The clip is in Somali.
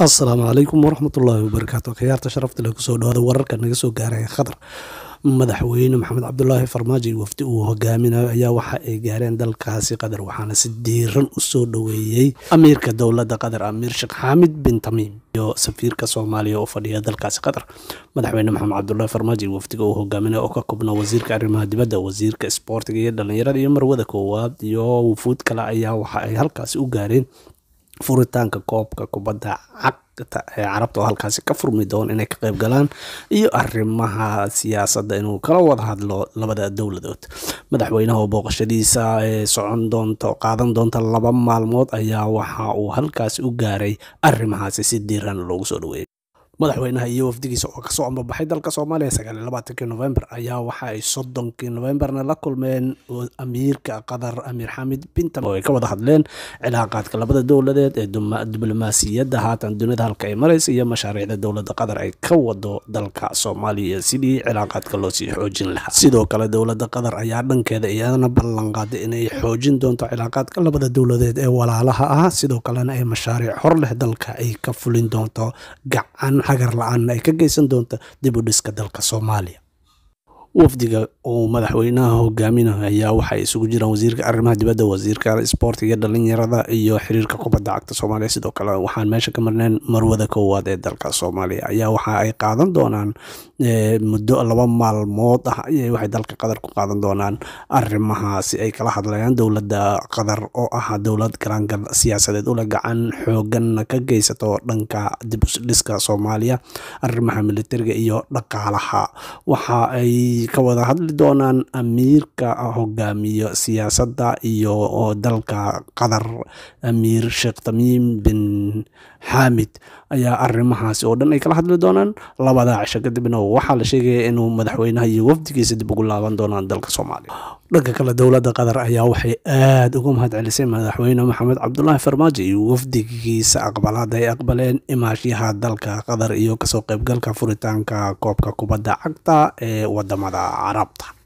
asalaamu calaykum waraxmatullaahi wabarakaatu khiyaarta sharafta leh kusoo dhawaada wararka naga soo gaaraya qatar madaxweyne maxamed cabdulaahi farmaajo iyo wafdi uu hogaaminayo ayaa waxa ay gaareen dalkaasi qatar waxaana si diiran u soo dhoweeyey amiirka dowladda qatar amiir sheekh xaamid bin tamiim iyo safiirka soomaaliya oo fadhiya dalkaasi qatar madaxweyne maxamed cabdulaahi farmaajo iyo wafdiga uu hogaaminayo oo ka koobna wasiirka arrimaha dibadda wasiirka isboortiga iyo dhallinyarada iyo marwada koowaad iyo wufuud kale ayaa waxa ay halkaasi u gaareen furitaanka koobka kubadda cagta ee carabta oo halkaasi ka furmi doon inay ka qayb galaan iyo arrimaha siyaasadda inuu kala wada hadlo labada dowladood madaxweynaha oo booqashadiisa ee socon doonta qaadan doonta laba maalmood ayaa waxa uu halkaasi u gaaray arrimahaasi si diiran loogu soo dhaweeyay madaxweynaha iyo wafdigiisa oo kasoo ambabaxay dalka soomaaliya sagaaliyo labaatankii november ayaa waxa ay soddonkii novemberna la kulmeen amiirka qatar amiir xamid bintam oo ay ka wada hadleen cilaaqaadka labada dowladeed ee diblomaasiyadda haatan dunida halka ay maraysa iyo mashaariicda dowladda qatar ay ka wado dalka soomaaliya sidii cilaaqaadka loo sii xoojin lahaa sidoo kale dowladda qatar ayaa dhankeeda iyadana ballanqaaday inay xoojin doonto cilaaqaadka labada dowladeed ee walaalaha ah sidoo kalena ay mashaariic hor leh dalka ay ka fulin doonto gacan hagar la-aanna ay ka geysan doonta dib u dhiska dalka soomaaliya wafdiga uu madaxweynaha hogaaminayo ayaa waxay isugu jiraan wasiirka arrimaha dibadda wasiirka isboortiga dhalinyarada iyo xiriirka kubadda cagta soomaaliya sidoo kale waxaan meesha ka marnayn marwada koowaad ee dalka soomaaliya ayaa waxa ay qaadan doonaan muddo laba maalmood ah ayay waxay dalka qatar ku qaadan doonaan arrimahaasi ay kala hadlayaan dowladda qatar oo ah dowlad garaangal siyaasadeed ula gacan xooganna ka geysato dhanka dib udhiska soomaaliya arrimaha militariga iyo dhaqaalaha waxa ay ka wada hadli doonaan amiirka hogaamiyo siyaasadda iyo dalka qatar amiir sheekh tamiim bin xaamid ayaa arrimahaasi oo dhan ay kala hadli doonaan labada cisho kadibna waxaa la sheegaya inuu madaxweynaha iyo wafdigiisa dib ugu laaban doonaan dalka soomaaliya dhanka kale dowladda qatar ayaa waxay aada uga mahad celisay madaxweyne maxamed cabdulaahi farmaajo iyo wafdigiisa aqbalaad ay aqbaleen imaashyaha dalka qatar iyo kasoo qaybgalka furitaanka koobka kubadda cagta ee wadamada carabta